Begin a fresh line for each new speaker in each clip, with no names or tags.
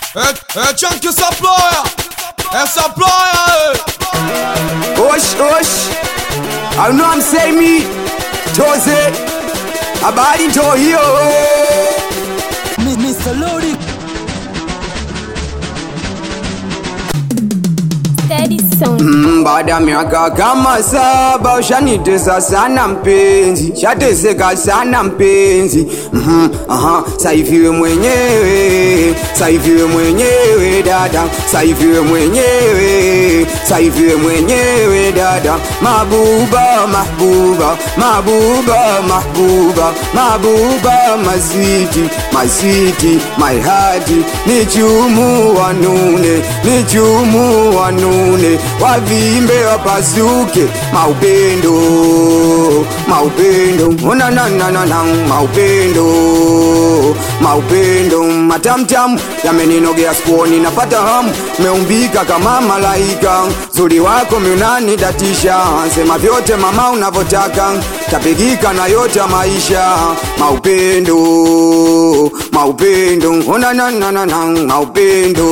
É, é Tchan que saploia, é saploia,
Osh, osh. I know I'm saying me. Jose. Habari ndo hiyo.
Mr. Lodi
Steady Sound.
Mm, Baada ya miaka kama saba ushanitesa sana mpenzi, shateseka sana mpenzi. Mhm, aha, saiviwe mwenyewe, saiviwe mwenyewe dada, saiviwe mwenyewe, saiviwe mwenyewe dada. Mabuba, mahbuba, mabuba, mahbuba, mabuba, masiti, masiti, my heart, ni chumu wanune, ni chumu wanune, wavimbe wapasuke, maupendo, maupendo, ona na na na na, maupendo, maupendo, matamtam yameninogea skuoni, napata hamu, meumbika kama malaika, zuri wako miunani datisha, sema vyote mama unavyotaka, tapigika na yote ya maisha, maupendo, maupendo, ona na na na na, maupendo,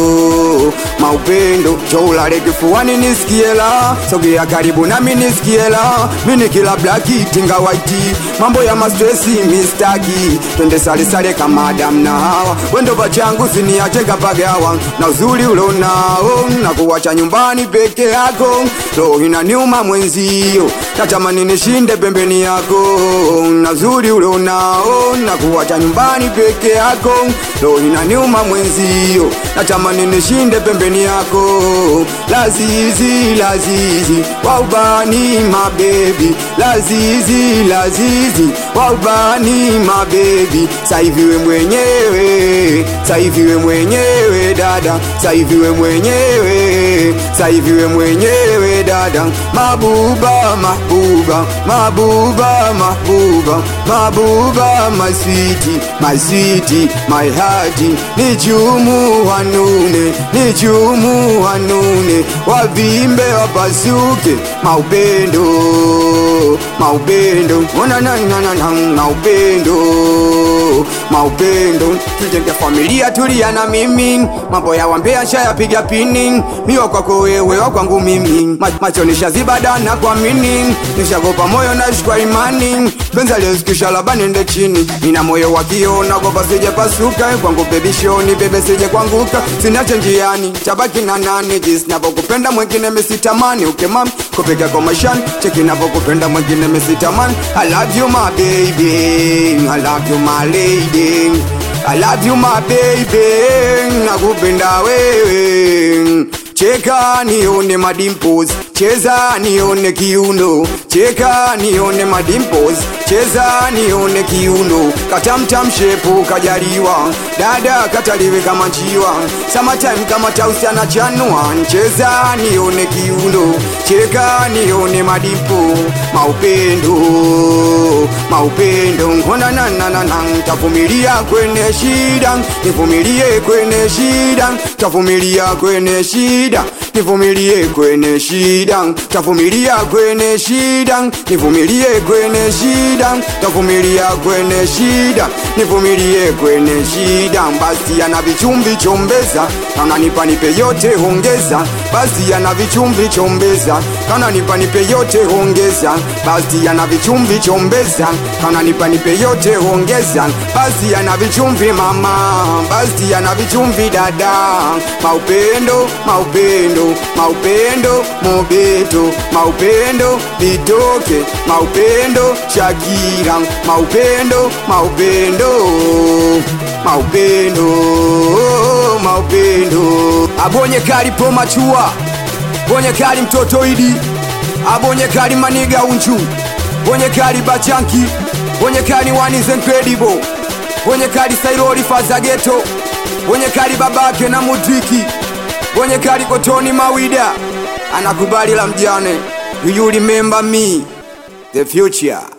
maupendo, choulale kifuani nisikie la, sogea karibu nami nisikie la, mini kila blaki tinga waiti, mambo ya mastresi mistaki, twende sale sale kama Adam na Hawa, wendo pachangu siniache kapagawa, na uzuri ulonao na kuwacha nyumbani peke yako, roho inaniuma mwenzio, natamani nishinde pembeni yako, na uzuri ulonao na kuwacha nyumbani peke yako, roho inaniuma mwenzio, natamani nishinde pembeni yako, lazizi lazizi waubani mabebi, lazizi lazizi waubani mabebi, saiviwe mwenyewe, saiviwe mwenyewe dada, saiviwe mwenyewe, saiviwe mwenyewe dada, mabuba mahbuba, mabuba mahbuba, mabuba maswiti, maswiti, my heart, ni chumu wanune, ni chumu wanune, wavimbe wapasuke, maupendo, maupendo, ona na na na na, maupendo, maupendo, tujenge familia tulia na mimi, mambo ya wambea shayapiga pini, miwa kwako wewe wa kwangu mimi, Ma- macho nishazibadana kwa mini, nishagopa moyo nashikwa imani, benza lezikisha laba nende chini, nina moyo wa kioo nagopa sije pasuka, kwangu baby show ni bebe sije kwanguka, sinache njiani, tabaki na nani, jinsi navyokupenda mwingine misitamani, ukemam kupika kwa mashani, cheki navyokupenda mwingine misitamani, I love you my baby, I love you my lady I love you my baby, nakupenda wewe. Cheka nione madimples, cheza nione kiuno, cheka nione madimples, cheza nione kiuno, katamtam shepu kajaliwa, dada kataliwe kama njiwa, summertime kama tausi anachanua, cheza nione kiuno, cheka nione madimpo, maupendo, maupendo, ngona na na na na, tavumilia kwenye shida, nivumilie kwenye shida, tavumilia kwenye shida, nivumilie kwenye shida, tavumilia kwenye shida, nivumilie kwenye shida, tavumilia kwenye shida, nivumilie kwenye shida, basi ana vichumbi chombeza, kana nipa nipe yote hongeza, basi ana vichumbi chombeza, kana nipa nipe yote hongeza, basi ana vichumbi chombeza, kana nipa nipe yote hongeza, basi ana vichumvi mama, basi ana vichumvi dada, maupendo, maupendo, maupendo, mobeto, maupendo, litoke, maupendo, Shakira, maupendo, maupendo, maupendo, maupendo, abonye kali po machua, bonye kali mtoto idi, abonye kali maniga unchu, bonye kali bachanki, bonye kali one is incredible, bonye kali sairoli fazageto, bonye kali babake na mudriki, bonye kali kotoni mawida, anakubali la mjane, do you remember me, the future.